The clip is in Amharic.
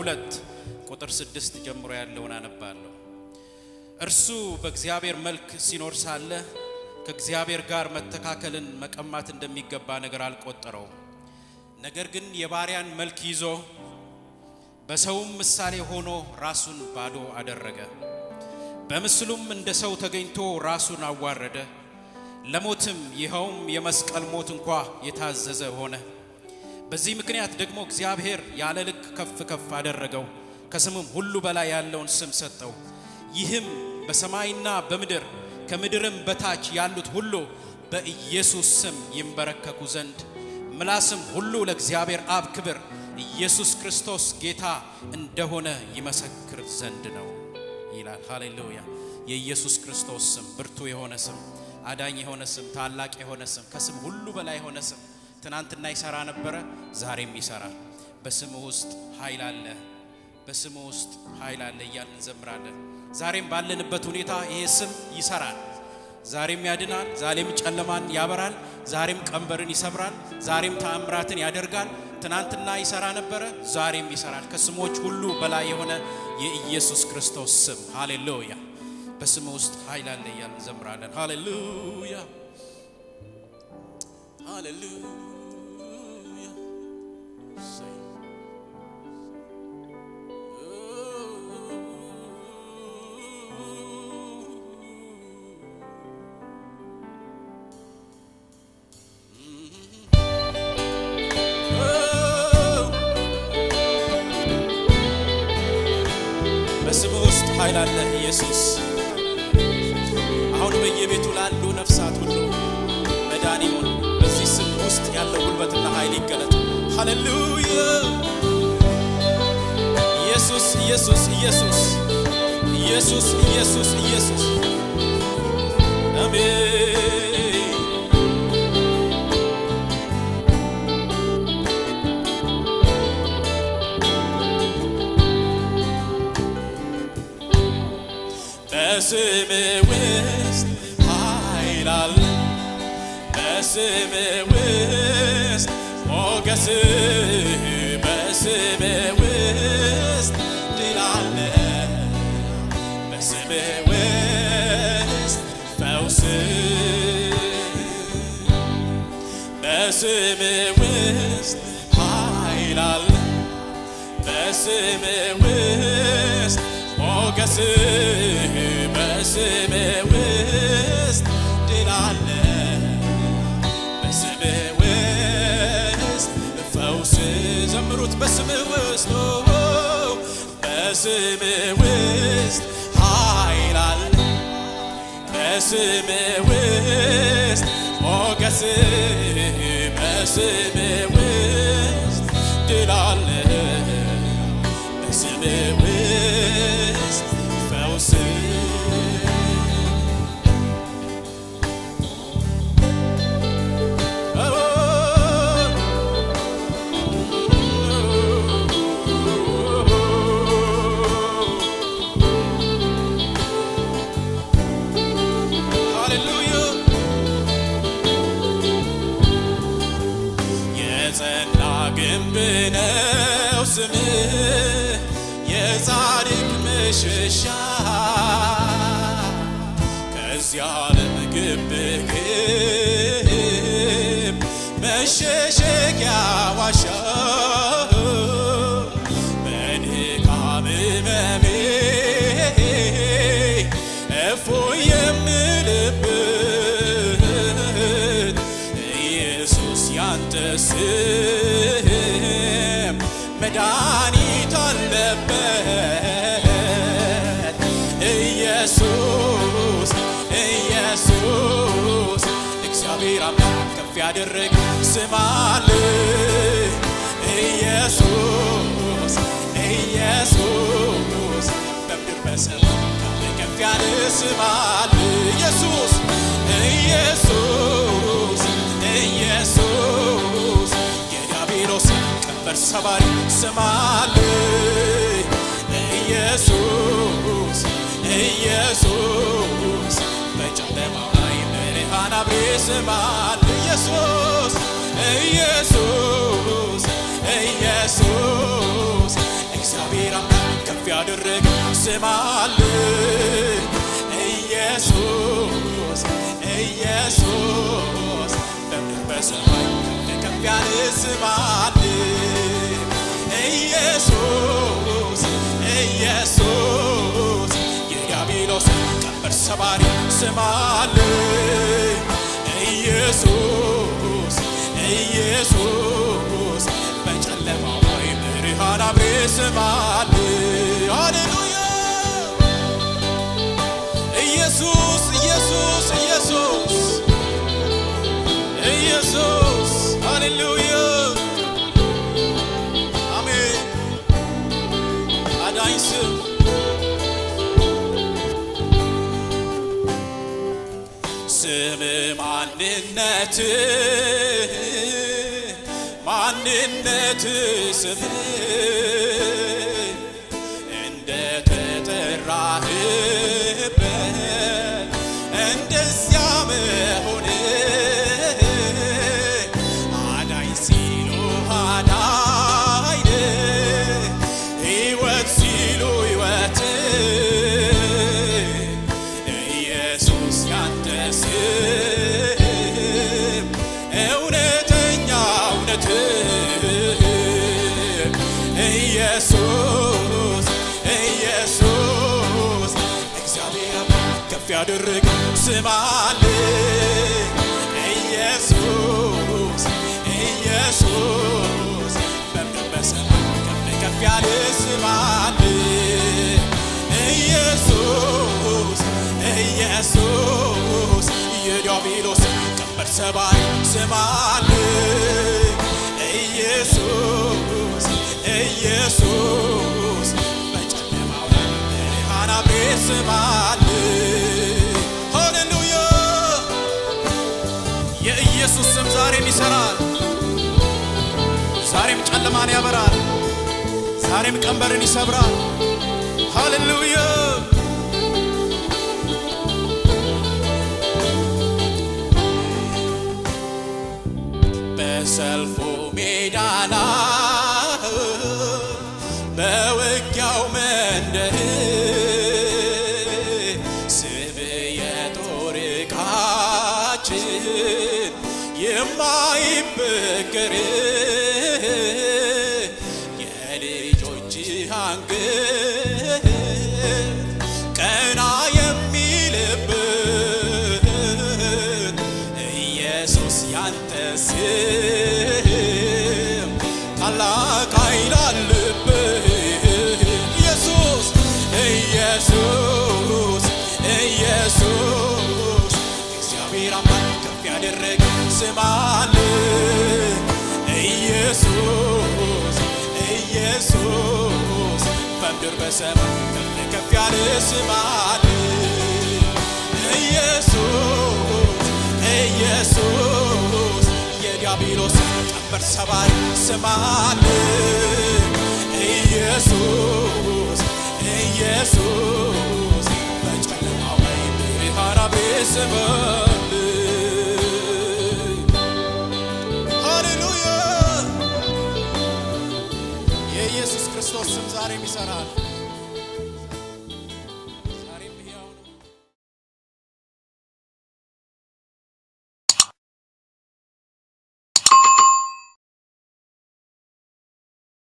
ሁለት ቁጥር ስድስት ጀምሮ ያለውን አነባለሁ። እርሱ በእግዚአብሔር መልክ ሲኖር ሳለ ከእግዚአብሔር ጋር መተካከልን መቀማት እንደሚገባ ነገር አልቆጠረውም። ነገር ግን የባሪያን መልክ ይዞ በሰውም ምሳሌ ሆኖ ራሱን ባዶ አደረገ። በምስሉም እንደ ሰው ተገኝቶ ራሱን አዋረደ፣ ለሞትም ይኸውም የመስቀል ሞት እንኳ የታዘዘ ሆነ። በዚህ ምክንያት ደግሞ እግዚአብሔር ያለ ልክ ከፍ ከፍ አደረገው፣ ከስምም ሁሉ በላይ ያለውን ስም ሰጠው። ይህም በሰማይና በምድር ከምድርም በታች ያሉት ሁሉ በኢየሱስ ስም ይንበረከኩ ዘንድ ምላስም ሁሉ ለእግዚአብሔር አብ ክብር ኢየሱስ ክርስቶስ ጌታ እንደሆነ ይመሰክር ዘንድ ነው ይላል። ሃሌሉያ! የኢየሱስ ክርስቶስ ስም ብርቱ የሆነ ስም፣ አዳኝ የሆነ ስም፣ ታላቅ የሆነ ስም፣ ከስም ሁሉ በላይ የሆነ ስም ትናንትና ይሰራ ነበረ፣ ዛሬም ይሰራል። በስሙ ውስጥ ኃይል አለ፣ በስሙ ውስጥ ኃይል አለ እያልን እንዘምራለን። ዛሬም ባለንበት ሁኔታ ይሄ ስም ይሰራል። ዛሬም ያድናል፣ ዛሬም ጨለማን ያበራል፣ ዛሬም ቀንበርን ይሰብራል፣ ዛሬም ተአምራትን ያደርጋል። ትናንትና ይሰራ ነበረ፣ ዛሬም ይሰራል። ከስሞች ሁሉ በላይ የሆነ የኢየሱስ ክርስቶስ ስም ሃሌሉያ። በስሙ ውስጥ ኃይል አለ እያልን እንዘምራለን። ሃሌሉያ ሃሌሉያ በስሙ ውስጥ ኃይል አለ ኢየሱስ። አሁን በየቤቱ ላሉ ነፍሳት ሁሉ መዳን ይሁን። በዚህ ስም ውስጥ ያለው ጉልበትና ኃይል ይገለጥ። ሃሌሉያ ኢየሱስ ኢየሱስ ኢየሱስ ኢየሱስ ኢየሱስ ኢየሱስ አሜን። በስም ውስጥ ኃይል አለ፣ በስም ውስጥ ሞገስ፣ በስም ውስጥ ድል አለ፣ በስም ውስጥ ፈውስ፣ በስም ውስጥ ኃይል አለ፣ በስም ውስጥ ሞገስ በስም ውስጥ ድል አለ፣ በስም ውስጥ ፈውስ። ዘምሩት በስም ውስጥ በስም ውስጥ ኃይል አለ፣ በስም ውስጥ ሞገስ በስም ውስጥ ድል አለ በስም ውስጥ ፈውስ ሃሌሉያ የጸና ግንብ ነው ስምህ የጻድቅ መሸሻ ከዚያ ዓለም ግብ ግብ መሸሸጊያ ዋሻ በድካም ሕመሜ እፎይ የምልበት ኢየሱስ ያንተ ስም መድኃኒት አለበት ኢየሱስ ኢየሱስ እግዚአብሔር አምላክ ከፍ ያደረግ ስም አለ ኢየሱስ ኢየሱስ በምድር በሰማይ ከፍ ከፍ ያለ ስም አለ ኢየሱስ ኢየሱስ ኢየሱስ የዲያብሎስ ቀንበር ሰባሪ ስም አለ ኢየሱስ ኢየሱስ በጨለማው ላይ ብርሃን አብሬ ስም አለ ኢየሱስ ኢየሱስ ኢየሱስ ስም አለኝ ኢየሱስ ኢየሱስ በምድር በሰማይ ከፍ ያለ ስም አለኝ ኢየሱስ ኢየሱስ የዲያብሎስ ቀንበር ሰባሪ ስም አለኝ ኢየሱስ ኢየሱስ በጨለማው ላይ ብርሃን አብሬ ስም አለኝ ሃሌሉያ ኢየሱስ ኢየሱስ ኢየሱስ ኢየሱስ ሃሌሉያ አሜን አዳኝ ስም ስም ማንነት ማንነት ስም እንደ ተጠራህበት እንደዚያ መሆን አዳኝ ሲሉ አዳኝ ሕይወት ሲሉ ሕይወት ኢየሱስ ያንተ ስም እውነተኛ እውነት ኢየሱስ ኢየሱስ እግዚአብሔር አምላክ ከፍ ያደረገ ስም አለ ኢየሱስ ኢየሱስ በምድር በሰማይ ከፍ ከፍ ያለ ስም አለ ኢየሱስ ኢየሱስ የዲያብሎስ ቀንበር ሰባሪ ስም አለ ኢየሱስ ኢየሱስ በጨለማው ላይ ብርሃን አብሬ ስም አለ ሃሌሉያ የኢየሱስ ስም ዛሬም ይሰራል ዛሬም ጨለማን ያበራል ዛሬም ቀንበርን ይሰብራል ሃሌሉያ በሰልፉ ሜዳ ላይ በውጊያው መንደር ስም የጦር ዕቃችን የማይበገር የልጆች አንገት ቀና የሚልበት ኢየሱስ ያንተ ስም ታላቅ ኃይል አለበት ኢየሱስ ኢየሱስ ኢየሱስ እግዚአብሔር አምላክ ከፍ ያደረገ ስም አለ ኢየሱስ ኢየሱስ በምድር በሰማይ ከፍ ከፍ ያለ ስም አለ ኢየሱስ ኢየሱስ የዲያብሎስ ቀንበር ሰባሪ ስም አለ ኢየሱስ ኢየሱስ በጨለማው ላይ ብርሃን አብሬ ስም አለ ሃሌሉያ የኢየሱስ ክርስቶስ ስም ዛሬም ይሰራል